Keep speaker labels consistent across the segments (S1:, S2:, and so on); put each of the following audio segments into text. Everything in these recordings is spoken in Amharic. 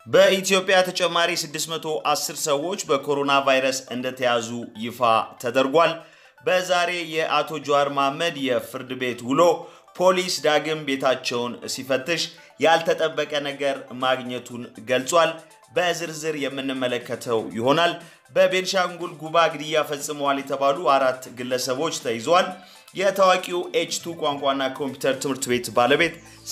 S1: በኢትዮጵያ ተጨማሪ 610 ሰዎች በኮሮና ቫይረስ እንደተያዙ ይፋ ተደርጓል። በዛሬ የአቶ ጀዋር መሐመድ የፍርድ ቤት ውሎ ፖሊስ ዳግም ቤታቸውን ሲፈትሽ ያልተጠበቀ ነገር ማግኘቱን ገልጿል። በዝርዝር የምንመለከተው ይሆናል። በቤንሻንጉል ጉባ ግድያ ፈጽመዋል የተባሉ አራት ግለሰቦች ተይዘዋል። የታዋቂው ኤች2 ቋንቋና ኮምፒውተር ትምህርት ቤት ባለቤት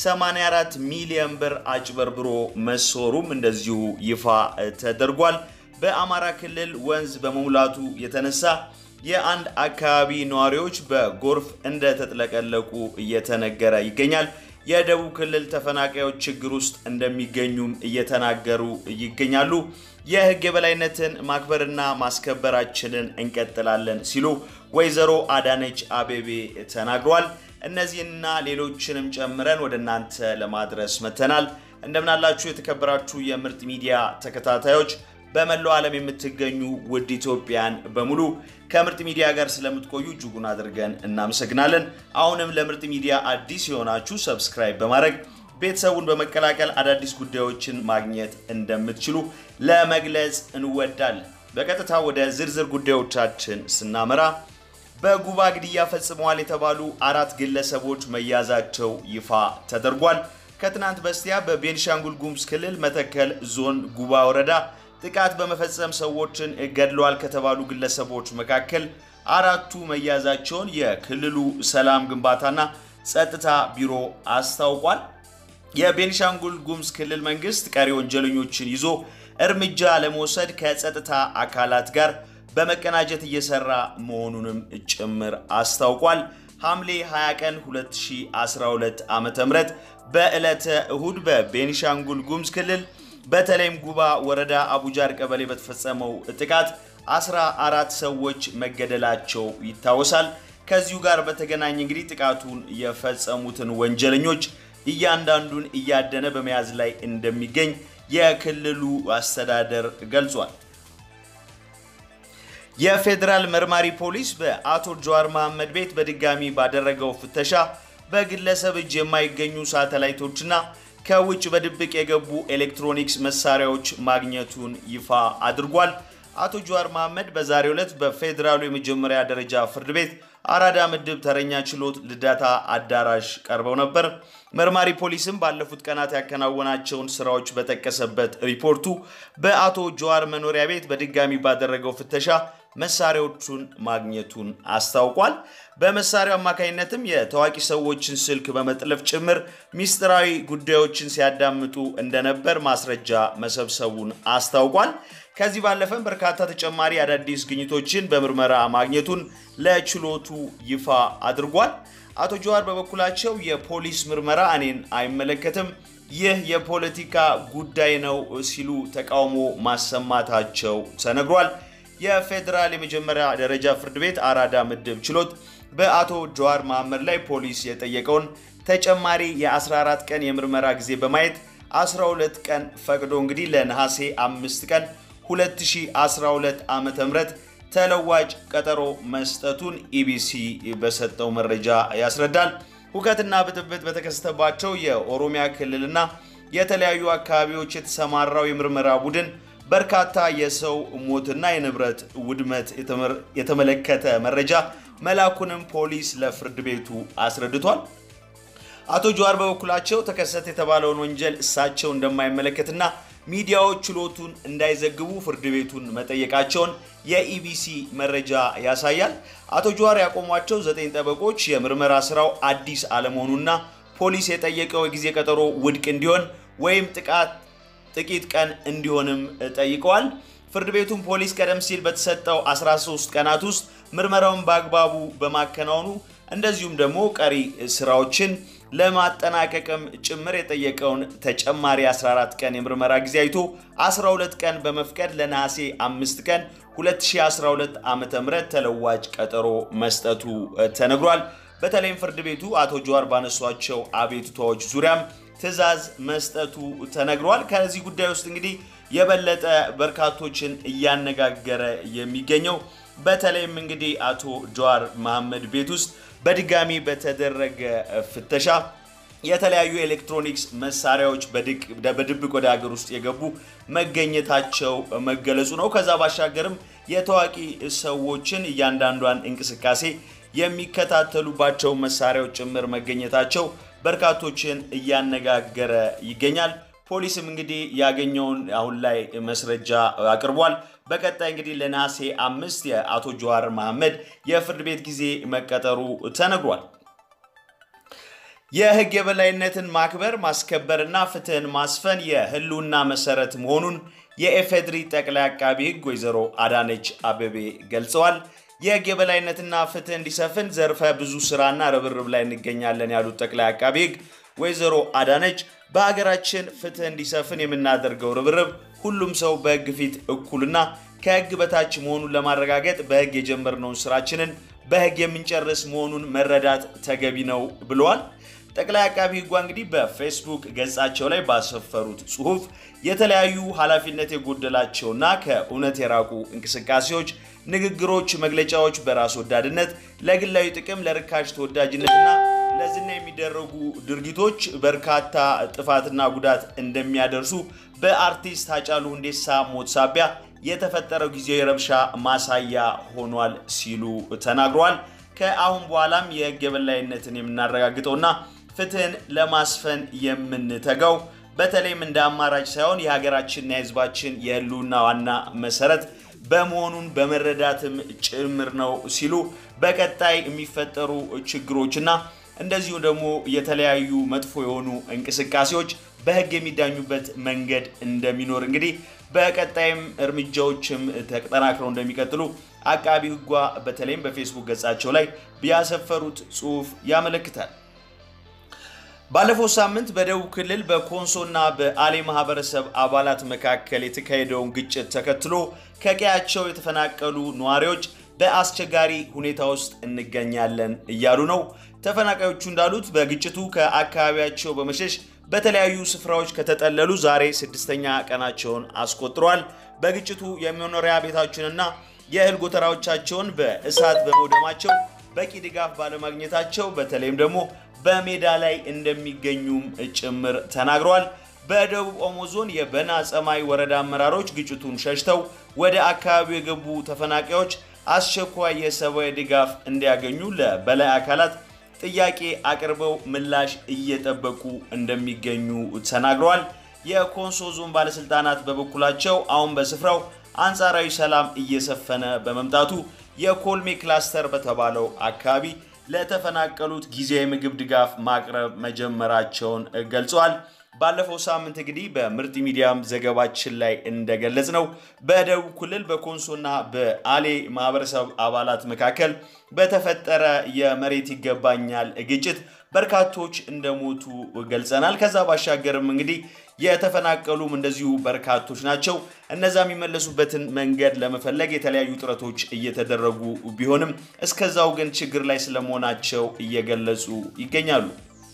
S1: 84 ሚሊዮን ብር አጭበርብሮ መሰወሩም እንደዚሁ ይፋ ተደርጓል። በአማራ ክልል ወንዝ በመሙላቱ የተነሳ የአንድ አካባቢ ነዋሪዎች በጎርፍ እንደተጥለቀለቁ እየተነገረ ይገኛል። የደቡብ ክልል ተፈናቃዮች ችግር ውስጥ እንደሚገኙም እየተናገሩ ይገኛሉ። የሕግ የበላይነትን ማክበርና ማስከበራችንን እንቀጥላለን ሲሉ ወይዘሮ አዳነች አቤቤ ተናግረዋል። እነዚህንና ሌሎችንም ጨምረን ወደ እናንተ ለማድረስ መተናል። እንደምናላችሁ የተከበራችሁ የምርጥ ሚዲያ ተከታታዮች በመላው ዓለም የምትገኙ ውድ ኢትዮጵያን በሙሉ ከምርጥ ሚዲያ ጋር ስለምትቆዩ እጅጉን አድርገን እናመሰግናለን። አሁንም ለምርጥ ሚዲያ አዲስ የሆናችሁ ሰብስክራይብ በማድረግ ቤተሰቡን በመቀላቀል አዳዲስ ጉዳዮችን ማግኘት እንደምትችሉ ለመግለጽ እንወዳለን። በቀጥታ ወደ ዝርዝር ጉዳዮቻችን ስናመራ በጉባ ግድያ ፈጽመዋል የተባሉ አራት ግለሰቦች መያዛቸው ይፋ ተደርጓል። ከትናንት በስቲያ በቤንሻንጉል ጉሙዝ ክልል መተከል ዞን ጉባ ወረዳ ጥቃት በመፈጸም ሰዎችን ገድለዋል ከተባሉ ግለሰቦች መካከል አራቱ መያዛቸውን የክልሉ ሰላም ግንባታና ጸጥታ ቢሮ አስታውቋል። የቤኒሻንጉል ጉሙዝ ክልል መንግስት ቀሪ ወንጀለኞችን ይዞ እርምጃ ለመውሰድ ከጸጥታ አካላት ጋር በመቀናጀት እየሰራ መሆኑንም ጭምር አስታውቋል። ሐምሌ 20 ቀን 2012 ዓ ም በዕለተ እሁድ በቤኒሻንጉል ጉሙዝ ክልል በተለይም ጉባ ወረዳ አቡጃር ቀበሌ በተፈጸመው ጥቃት 14 ሰዎች መገደላቸው ይታወሳል። ከዚሁ ጋር በተገናኘ እንግዲህ ጥቃቱን የፈጸሙትን ወንጀለኞች እያንዳንዱን እያደነ በመያዝ ላይ እንደሚገኝ የክልሉ አስተዳደር ገልጿል። የፌዴራል መርማሪ ፖሊስ በአቶ ጀዋር መሐመድ ቤት በድጋሚ ባደረገው ፍተሻ በግለሰብ እጅ የማይገኙ ሳተላይቶችና ከውጭ በድብቅ የገቡ ኤሌክትሮኒክስ መሳሪያዎች ማግኘቱን ይፋ አድርጓል። አቶ ጀዋር መሐመድ በዛሬው ዕለት በፌዴራሉ የመጀመሪያ ደረጃ ፍርድ ቤት አራዳ ምድብ ተረኛ ችሎት ልደታ አዳራሽ ቀርበው ነበር። መርማሪ ፖሊስም ባለፉት ቀናት ያከናወናቸውን ስራዎች በጠቀሰበት ሪፖርቱ በአቶ ጀዋር መኖሪያ ቤት በድጋሚ ባደረገው ፍተሻ መሳሪያዎቹን ማግኘቱን አስታውቋል። በመሳሪያው አማካኝነትም የታዋቂ ሰዎችን ስልክ በመጥለፍ ጭምር ሚስጥራዊ ጉዳዮችን ሲያዳምጡ እንደነበር ማስረጃ መሰብሰቡን አስታውቋል። ከዚህ ባለፈም በርካታ ተጨማሪ አዳዲስ ግኝቶችን በምርመራ ማግኘቱን ለችሎቱ ይፋ አድርጓል። አቶ ጀዋር በበኩላቸው የፖሊስ ምርመራ እኔን አይመለከትም፣ ይህ የፖለቲካ ጉዳይ ነው ሲሉ ተቃውሞ ማሰማታቸው ተነግሯል። የፌዴራል የመጀመሪያ ደረጃ ፍርድ ቤት አራዳ ምድብ ችሎት በአቶ ጀዋር መሐመድ ላይ ፖሊስ የጠየቀውን ተጨማሪ የ14 ቀን የምርመራ ጊዜ በማየት 12 ቀን ፈቅዶ እንግዲህ ለነሐሴ 5 ቀን 2012 ዓ ም ተለዋጭ ቀጠሮ መስጠቱን ኢቢሲ በሰጠው መረጃ ያስረዳል። ሁከትና ብጥብጥ በተከሰተባቸው የኦሮሚያ ክልልና የተለያዩ አካባቢዎች የተሰማራው የምርመራ ቡድን በርካታ የሰው ሞትና የንብረት ውድመት የተመለከተ መረጃ መላኩንም ፖሊስ ለፍርድ ቤቱ አስረድቷል። አቶ ጀዋር በበኩላቸው ተከሰተ የተባለውን ወንጀል እሳቸው እንደማይመለከትና ሚዲያዎች ችሎቱን እንዳይዘግቡ ፍርድ ቤቱን መጠየቃቸውን የኢቢሲ መረጃ ያሳያል። አቶ ጀዋር ያቆሟቸው ዘጠኝ ጠበቆች የምርመራ ስራው አዲስ አለመሆኑና ፖሊስ የጠየቀው የጊዜ ቀጠሮ ውድቅ እንዲሆን ወይም ጥቃት ጥቂት ቀን እንዲሆንም ጠይቀዋል። ፍርድ ቤቱም ፖሊስ ቀደም ሲል በተሰጠው 13 ቀናት ውስጥ ምርመራውን በአግባቡ በማከናወኑ እንደዚሁም ደግሞ ቀሪ ስራዎችን ለማጠናቀቅም ጭምር የጠየቀውን ተጨማሪ 14 ቀን የምርመራ ጊዜ አይቶ 12 ቀን በመፍቀድ ለነሐሴ 5 ቀን 2012 ዓ.ም ተለዋጭ ቀጠሮ መስጠቱ ተነግሯል። በተለይም ፍርድ ቤቱ አቶ ጀዋር ባነሷቸው አቤቱታዎች ዙሪያም ትዕዛዝ መስጠቱ ተነግሯል። ከዚህ ጉዳይ ውስጥ እንግዲህ የበለጠ በርካቶችን እያነጋገረ የሚገኘው በተለይም እንግዲህ አቶ ጀዋር መሐመድ ቤት ውስጥ በድጋሚ በተደረገ ፍተሻ የተለያዩ ኤሌክትሮኒክስ መሳሪያዎች በድብቅ ወደ ሀገር ውስጥ የገቡ መገኘታቸው መገለጹ ነው። ከዛ ባሻገርም የታዋቂ ሰዎችን እያንዳንዷን እንቅስቃሴ የሚከታተሉባቸው መሳሪያዎች ጭምር መገኘታቸው በርካቶችን እያነጋገረ ይገኛል። ፖሊስም እንግዲህ ያገኘውን አሁን ላይ መስረጃ አቅርቧል። በቀጣይ እንግዲህ ለነሐሴ አምስት የአቶ ጀዋር መሐመድ የፍርድ ቤት ጊዜ መቀጠሩ ተነግሯል። የህግ የበላይነትን ማክበር ማስከበርና ፍትህን ማስፈን የህልውና መሰረት መሆኑን የኢፌዴሪ ጠቅላይ አቃቢ ህግ ወይዘሮ አዳነች አቤቤ ገልጸዋል። የህግ የበላይነትና ፍትህ እንዲሰፍን ዘርፈ ብዙ ስራና ርብርብ ላይ እንገኛለን ያሉት ጠቅላይ አቃቢ ህግ ወይዘሮ አዳነች በሀገራችን ፍትህ እንዲሰፍን የምናደርገው ርብርብ ሁሉም ሰው በህግ ፊት እኩልና ከህግ በታች መሆኑን ለማረጋገጥ በህግ የጀመርነውን ስራችንን በህግ የምንጨርስ መሆኑን መረዳት ተገቢ ነው ብለዋል። ጠቅላይ አቃቢ ህጓ እንግዲህ በፌስቡክ ገጻቸው ላይ ባሰፈሩት ጽሁፍ የተለያዩ ኃላፊነት የጎደላቸውና ከእውነት የራቁ እንቅስቃሴዎች፣ ንግግሮች፣ መግለጫዎች በራስ ወዳድነት፣ ለግላዊ ጥቅም፣ ለርካሽ ተወዳጅነትና ለዝና የሚደረጉ ድርጊቶች በርካታ ጥፋትና ጉዳት እንደሚያደርሱ በአርቲስት ሃጫሉ ሁንዴሳ ሞት ሳቢያ የተፈጠረው ጊዜያዊ ረብሻ ማሳያ ሆኗል ሲሉ ተናግረዋል። ከአሁን በኋላም የህግ የበላይነትን የምናረጋግጠውና ፍትህን ለማስፈን የምንተጋው በተለይም እንደ አማራጭ ሳይሆን የሀገራችንና የህዝባችን የህልውና ዋና መሰረት በመሆኑን በመረዳትም ጭምር ነው ሲሉ በቀጣይ የሚፈጠሩ ችግሮችና እንደዚሁ ደግሞ የተለያዩ መጥፎ የሆኑ እንቅስቃሴዎች በህግ የሚዳኙበት መንገድ እንደሚኖር እንግዲህ በቀጣይም እርምጃዎችም ተጠናክረው እንደሚቀጥሉ አቃቢ ህጓ በተለይም በፌስቡክ ገጻቸው ላይ ያሰፈሩት ጽሁፍ ያመለክታል። ባለፈው ሳምንት በደቡብ ክልል በኮንሶና በአሌ ማህበረሰብ አባላት መካከል የተካሄደውን ግጭት ተከትሎ ከቀያቸው የተፈናቀሉ ነዋሪዎች በአስቸጋሪ ሁኔታ ውስጥ እንገኛለን እያሉ ነው። ተፈናቃዮቹ እንዳሉት በግጭቱ ከአካባቢያቸው በመሸሽ በተለያዩ ስፍራዎች ከተጠለሉ ዛሬ ስድስተኛ ቀናቸውን አስቆጥረዋል። በግጭቱ የመኖሪያ ቤታቸውንና የእህል ጎተራዎቻቸውን በእሳት በመውደማቸው በቂ ድጋፍ ባለማግኘታቸው በተለይም ደግሞ በሜዳ ላይ እንደሚገኙም ጭምር ተናግረዋል። በደቡብ ኦሞ ዞን የበና ጸማይ ወረዳ አመራሮች ግጭቱን ሸሽተው ወደ አካባቢው የገቡ ተፈናቃዮች አስቸኳይ የሰብአዊ ድጋፍ እንዲያገኙ ለበላይ አካላት ጥያቄ አቅርበው ምላሽ እየጠበቁ እንደሚገኙ ተናግረዋል። የኮንሶ ዞን ባለስልጣናት በበኩላቸው አሁን በስፍራው አንጻራዊ ሰላም እየሰፈነ በመምጣቱ የኮልሜ ክላስተር በተባለው አካባቢ ለተፈናቀሉት ጊዜያዊ ምግብ ድጋፍ ማቅረብ መጀመራቸውን ገልጸዋል። ባለፈው ሳምንት እንግዲህ በምርጥ ሚዲያም ዘገባችን ላይ እንደገለጽ ነው በደቡብ ክልል በኮንሶና በአሌ ማህበረሰብ አባላት መካከል በተፈጠረ የመሬት ይገባኛል ግጭት በርካቶች እንደሞቱ ገልጸናል። ከዛ ባሻገርም እንግዲህ የተፈናቀሉም እንደዚሁ በርካቶች ናቸው። እነዛ የሚመለሱበትን መንገድ ለመፈለግ የተለያዩ ጥረቶች እየተደረጉ ቢሆንም እስከዛው ግን ችግር ላይ ስለመሆናቸው እየገለጹ ይገኛሉ።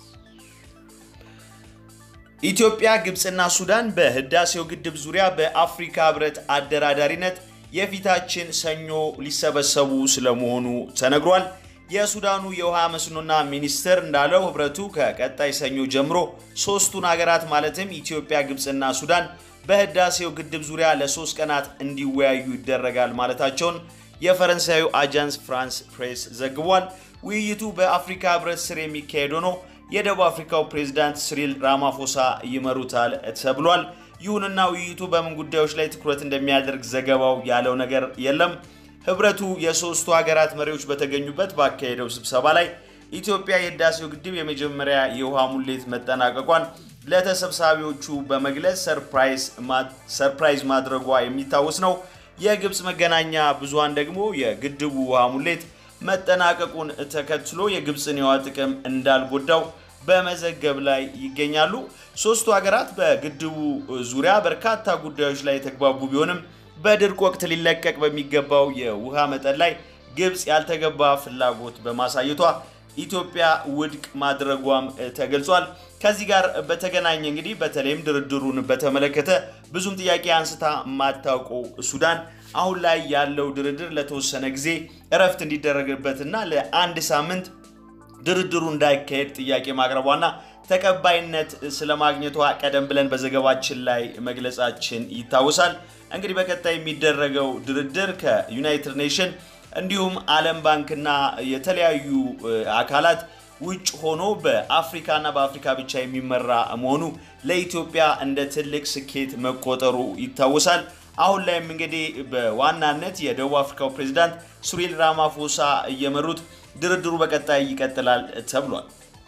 S1: ኢትዮጵያ፣ ግብፅና ሱዳን በህዳሴው ግድብ ዙሪያ በአፍሪካ ህብረት አደራዳሪነት የፊታችን ሰኞ ሊሰበሰቡ ስለመሆኑ ተነግሯል። የሱዳኑ የውሃ መስኖና ሚኒስትር እንዳለው ህብረቱ ከቀጣይ ሰኞ ጀምሮ ሶስቱን ሀገራት ማለትም ኢትዮጵያ፣ ግብፅና ሱዳን በህዳሴው ግድብ ዙሪያ ለሶስት ቀናት እንዲወያዩ ይደረጋል ማለታቸውን የፈረንሳዩ አጃንስ ፍራንስ ፕሬስ ዘግቧል። ውይይቱ በአፍሪካ ህብረት ስር የሚካሄድ ሆኖ የደቡብ አፍሪካው ፕሬዝዳንት ሲሪል ራማፎሳ ይመሩታል ተብሏል። ይሁንና ውይይቱ በምን ጉዳዮች ላይ ትኩረት እንደሚያደርግ ዘገባው ያለው ነገር የለም። ህብረቱ የሶስቱ ሀገራት መሪዎች በተገኙበት ባካሄደው ስብሰባ ላይ ኢትዮጵያ የህዳሴው ግድብ የመጀመሪያ የውሃ ሙሌት መጠናቀቋን ለተሰብሳቢዎቹ በመግለጽ ሰርፕራይዝ ማድረጓ የሚታወስ ነው። የግብፅ መገናኛ ብዙሃን ደግሞ የግድቡ ውሃ ሙሌት መጠናቀቁን ተከትሎ የግብፅን የውሃ ጥቅም እንዳልጎዳው በመዘገብ ላይ ይገኛሉ። ሶስቱ ሀገራት በግድቡ ዙሪያ በርካታ ጉዳዮች ላይ የተግባቡ ቢሆንም በድርቅ ወቅት ሊለቀቅ በሚገባው የውሃ መጠን ላይ ግብፅ ያልተገባ ፍላጎት በማሳየቷ ኢትዮጵያ ውድቅ ማድረጓም ተገልጿል። ከዚህ ጋር በተገናኘ እንግዲህ በተለይም ድርድሩን በተመለከተ ብዙም ጥያቄ አንስታ የማታውቀው ሱዳን አሁን ላይ ያለው ድርድር ለተወሰነ ጊዜ እረፍት እንዲደረግበትና ለአንድ ሳምንት ድርድሩ እንዳይካሄድ ጥያቄ ማቅረቧና ተቀባይነት ስለማግኘቷ ቀደም ብለን በዘገባችን ላይ መግለጻችን ይታወሳል። እንግዲህ በቀጣይ የሚደረገው ድርድር ከዩናይትድ ኔሽን እንዲሁም ዓለም ባንክና የተለያዩ አካላት ውጭ ሆኖ በአፍሪካና በአፍሪካ ብቻ የሚመራ መሆኑ ለኢትዮጵያ እንደ ትልቅ ስኬት መቆጠሩ ይታወሳል። አሁን ላይም እንግዲህ በዋናነት የደቡብ አፍሪካው ፕሬዚዳንት ሱሪል ራማፎሳ እየመሩት ድርድሩ በቀጣይ ይቀጥላል ተብሏል።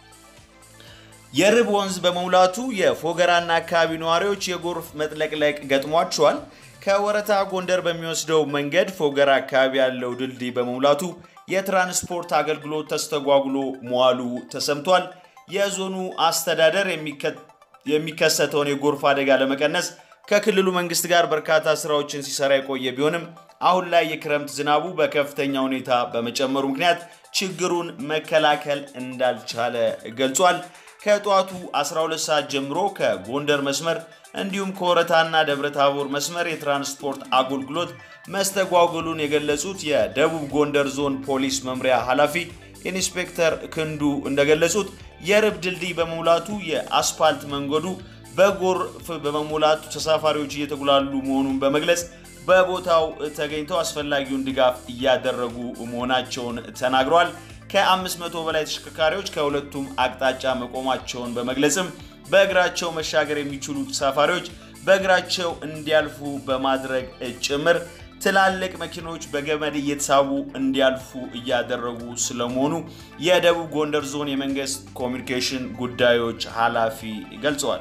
S1: የርብ ወንዝ በመሙላቱ የፎገራና አካባቢ ነዋሪዎች የጎርፍ መጥለቅለቅ ገጥሟቸዋል። ከወረታ ጎንደር በሚወስደው መንገድ ፎገራ አካባቢ ያለው ድልድይ በመሙላቱ የትራንስፖርት አገልግሎት ተስተጓጉሎ መዋሉ ተሰምቷል። የዞኑ አስተዳደር የሚከሰተውን የጎርፍ አደጋ ለመቀነስ ከክልሉ መንግስት ጋር በርካታ ስራዎችን ሲሰራ የቆየ ቢሆንም አሁን ላይ የክረምት ዝናቡ በከፍተኛ ሁኔታ በመጨመሩ ምክንያት ችግሩን መከላከል እንዳልቻለ ገልጿል። ከጠዋቱ 12 ሰዓት ጀምሮ ከጎንደር መስመር እንዲሁም ከወረታና ደብረ ታቦር መስመር የትራንስፖርት አገልግሎት መስተጓጎሉን የገለጹት የደቡብ ጎንደር ዞን ፖሊስ መምሪያ ኃላፊ ኢንስፔክተር ክንዱ እንደገለጹት የርብ ድልድይ በመሙላቱ የአስፓልት መንገዱ በጎርፍ በመሙላቱ ተሳፋሪዎች እየተጉላሉ መሆኑን በመግለጽ በቦታው ተገኝተው አስፈላጊውን ድጋፍ እያደረጉ መሆናቸውን ተናግረዋል። ከ500 በላይ ተሽከርካሪዎች ከሁለቱም አቅጣጫ መቆማቸውን በመግለጽም በእግራቸው መሻገር የሚችሉ ተሳፋሪዎች በእግራቸው እንዲያልፉ በማድረግ ጭምር ትላልቅ መኪኖች በገመድ እየተሳቡ እንዲያልፉ እያደረጉ ስለመሆኑ የደቡብ ጎንደር ዞን የመንግስት ኮሚኒኬሽን ጉዳዮች ኃላፊ ገልጸዋል።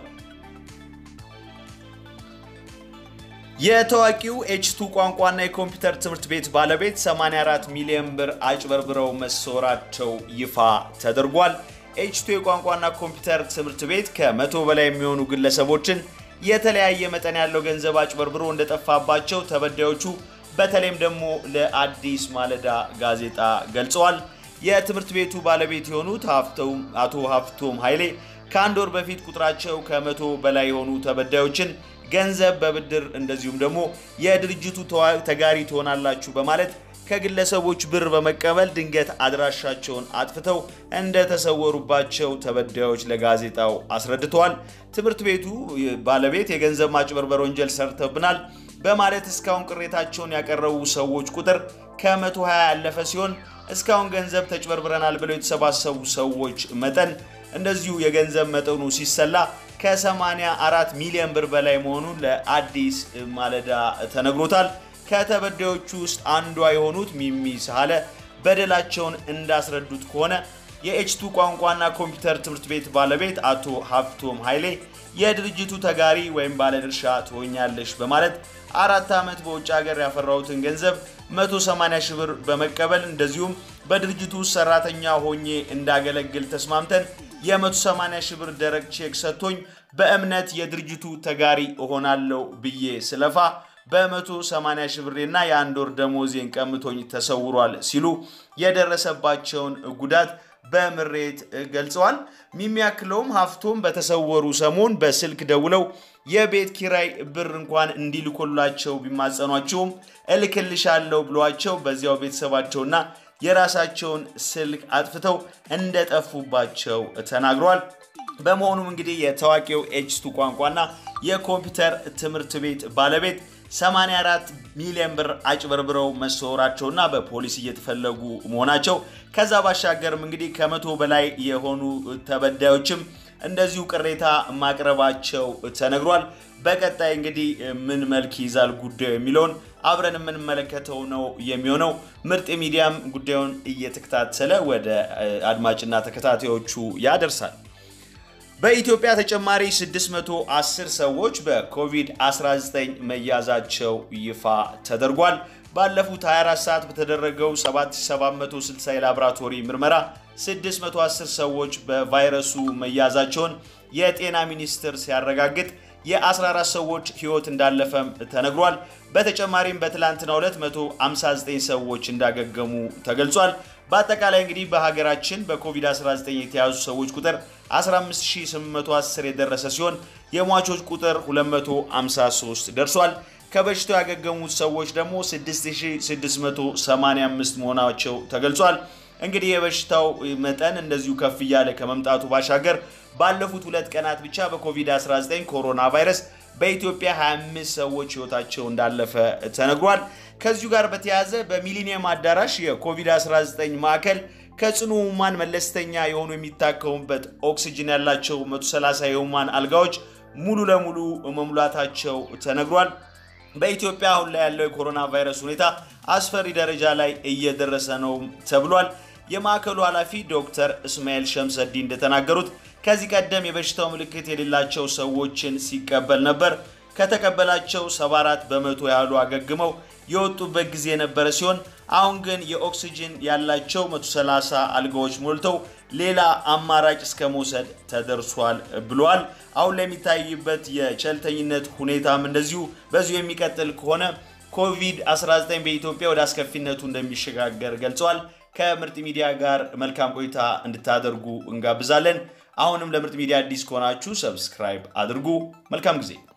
S1: የታዋቂው ኤችቱ ቋንቋና የኮምፒውተር ትምህርት ቤት ባለቤት 84 ሚሊዮን ብር አጭበርብረው መሰወራቸው ይፋ ተደርጓል። ኤችቱ የቋንቋና ኮምፒውተር ትምህርት ቤት ከመቶ በላይ የሚሆኑ ግለሰቦችን የተለያየ መጠን ያለው ገንዘብ አጭበርብሮ እንደጠፋባቸው ተበዳዮቹ በተለይም ደግሞ ለአዲስ ማለዳ ጋዜጣ ገልጸዋል። የትምህርት ቤቱ ባለቤት የሆኑት አቶ ሀፍቶም ኃይሌ ከአንድ ወር በፊት ቁጥራቸው ከመቶ በላይ የሆኑ ተበዳዮችን ገንዘብ በብድር እንደዚሁም ደግሞ የድርጅቱ ተጋሪ ትሆናላችሁ በማለት ከግለሰቦች ብር በመቀበል ድንገት አድራሻቸውን አጥፍተው እንደተሰወሩባቸው ተበዳዮች ለጋዜጣው አስረድተዋል። ትምህርት ቤቱ ባለቤት የገንዘብ ማጭበርበር ወንጀል ሰርተብናል በማለት እስካሁን ቅሬታቸውን ያቀረቡ ሰዎች ቁጥር ከ120 ያለፈ ሲሆን እስካሁን ገንዘብ ተጭበርብረናል ብለው የተሰባሰቡ ሰዎች መጠን እንደዚሁ የገንዘብ መጠኑ ሲሰላ ከ84 ሚሊዮን ብር በላይ መሆኑን ለአዲስ ማለዳ ተነግሮታል። ከተበዳዮቹ ውስጥ አንዷ የሆኑት ሚሚ ሳለ በደላቸውን እንዳስረዱት ከሆነ የኤችቱ ቋንቋና ኮምፒውተር ትምህርት ቤት ባለቤት አቶ ሀብቶም ኃይሌ የድርጅቱ ተጋሪ ወይም ባለድርሻ ትሆኛለሽ በማለት አራት ዓመት በውጭ ሀገር ያፈራሁትን ገንዘብ 180 ሺህ ብር በመቀበል እንደዚሁም በድርጅቱ ውስጥ ሰራተኛ ሆኜ እንዳገለግል ተስማምተን የ180 ሺህ ብር ደረቅ ቼክ ሰጥቶኝ በእምነት የድርጅቱ ተጋሪ እሆናለሁ ብዬ ስለፋ በ180 ሺህ ብሬና የአንድ ወር ደሞዜን ቀምቶኝ ተሰውሯል ሲሉ የደረሰባቸውን ጉዳት በምሬት ገልጸዋል። የሚያክለውም ሀፍቶም በተሰወሩ ሰሞን በስልክ ደውለው የቤት ኪራይ ብር እንኳን እንዲልኮላቸው ቢማጸኗቸውም እልክልሻለሁ ብሏቸው በዚያው ቤተሰባቸውና የራሳቸውን ስልክ አጥፍተው እንደጠፉባቸው ተናግረዋል። በመሆኑም እንግዲህ የታዋቂው ኤችቱ ቋንቋና የኮምፒውተር ትምህርት ቤት ባለቤት 84 ሚሊዮን ብር አጭበርብረው መሰወራቸውና በፖሊስ እየተፈለጉ መሆናቸው ከዛ ባሻገርም እንግዲህ ከመቶ በላይ የሆኑ ተበዳዮችም እንደዚሁ ቅሬታ ማቅረባቸው ተነግሯል። በቀጣይ እንግዲህ ምን መልክ ይዛል ጉዳዩ የሚለውን አብረን የምንመለከተው ነው የሚሆነው። ምርጥ ሚዲያም ጉዳዩን እየተከታተለ ወደ አድማጭና ተከታታዮቹ ያደርሳል። በኢትዮጵያ ተጨማሪ 610 ሰዎች በኮቪድ-19 መያዛቸው ይፋ ተደርጓል። ባለፉት 24 ሰዓት በተደረገው 7760 የላቦራቶሪ ምርመራ 610 ሰዎች በቫይረሱ መያዛቸውን የጤና ሚኒስቴር ሲያረጋግጥ የ14 ሰዎች ሕይወት እንዳለፈም ተነግሯል። በተጨማሪም በትላንትናው ዕለት 159 ሰዎች እንዳገገሙ ተገልጿል። በአጠቃላይ እንግዲህ በሀገራችን በኮቪድ-19 የተያዙ ሰዎች ቁጥር 15810 የደረሰ ሲሆን የሟቾች ቁጥር 253 ደርሷል። ከበሽታው ያገገሙት ሰዎች ደግሞ 6685 መሆናቸው ተገልጿል። እንግዲህ የበሽታው መጠን እንደዚሁ ከፍ እያለ ከመምጣቱ ባሻገር ባለፉት ሁለት ቀናት ብቻ በኮቪድ-19 ኮሮና ቫይረስ በኢትዮጵያ 25 ሰዎች ህይወታቸው እንዳለፈ ተነግሯል። ከዚሁ ጋር በተያያዘ በሚሊኒየም አዳራሽ የኮቪድ-19 ማዕከል ከጽኑ ህሙማን መለስተኛ የሆኑ የሚታከሙበት ኦክሲጅን ያላቸው 130 የህሙማን አልጋዎች ሙሉ ለሙሉ መሙላታቸው ተነግሯል። በኢትዮጵያ አሁን ላይ ያለው የኮሮና ቫይረስ ሁኔታ አስፈሪ ደረጃ ላይ እየደረሰ ነው ተብሏል። የማዕከሉ ኃላፊ ዶክተር እስማኤል ሸምሰዲ እንደተናገሩት ከዚህ ቀደም የበሽታው ምልክት የሌላቸው ሰዎችን ሲቀበል ነበር። ከተቀበላቸው 74 በመቶ ያህሉ አገግመው የወጡበት ጊዜ የነበረ ሲሆን አሁን ግን የኦክሲጅን ያላቸው 130 አልጋዎች ሞልተው ሌላ አማራጭ እስከ መውሰድ ተደርሷል ብለዋል። አሁን ላይ የሚታይበት የቸልተኝነት ሁኔታም እንደዚሁ በዚሁ የሚቀጥል ከሆነ ኮቪድ-19 በኢትዮጵያ ወደ አስከፊነቱ እንደሚሸጋገር ገልጸዋል። ከምርጥ ሚዲያ ጋር መልካም ቆይታ እንድታደርጉ እንጋብዛለን። አሁንም ለምርጥ ሚዲያ አዲስ ከሆናችሁ ሰብስክራይብ አድርጉ። መልካም ጊዜ